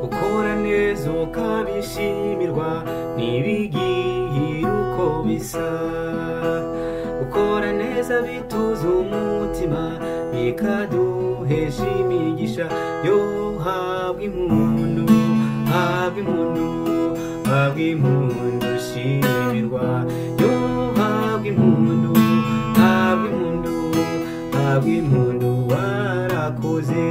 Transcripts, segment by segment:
ukora neza ukabishimirwa ntibigire uko bisa ukora neza bituza umutima bikaduhesha imigisha yo habwa impundu habwa impundu habwa impundu shimirwa yo habwa impundu habwa impundu habwa impundu warakoze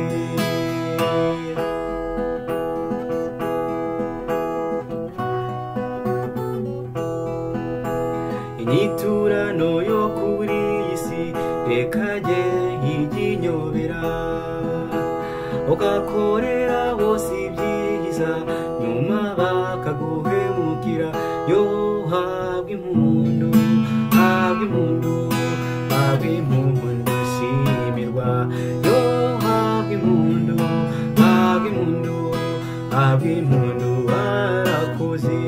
inyiturano yo kuri iyi si reka jye yiginyobera ugakorera bose ibyiza nyuma bakaguhemukira yo habwa impundu habwa impundu habwa impundu shimirwa yo habwa impundu habwa impundu habwa impundu warakoze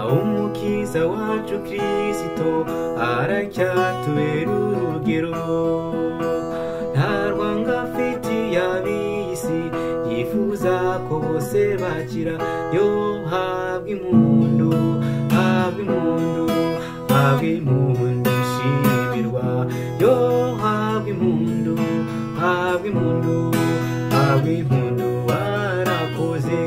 aho umukiza wacu kirisito aracyatubera urugero nta rwanga afite y'ab'isi yifuza ko bose bakira yo habwa impundu habwa impundu habwa impundu shimirwa yo habwa impundu habwa impundu habwa impundu warakoze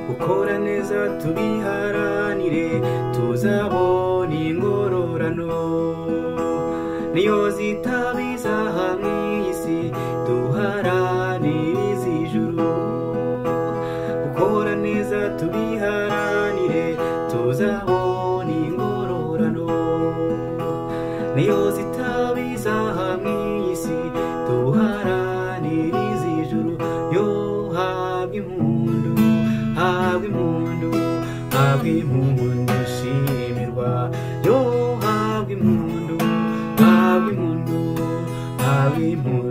gukora neza tubiharanire tuzabona ingororano niyo zitabiza hamwe isi duharanire iz'ijuru gukora neza tubiharanire tuzabona ingororano niyo zitabiza hamwe isi duharanire iz'ijuru yo habwa impundu habwa impundu habwa impundu shimirwa yo habwa impundu habwa impundu habwa impundu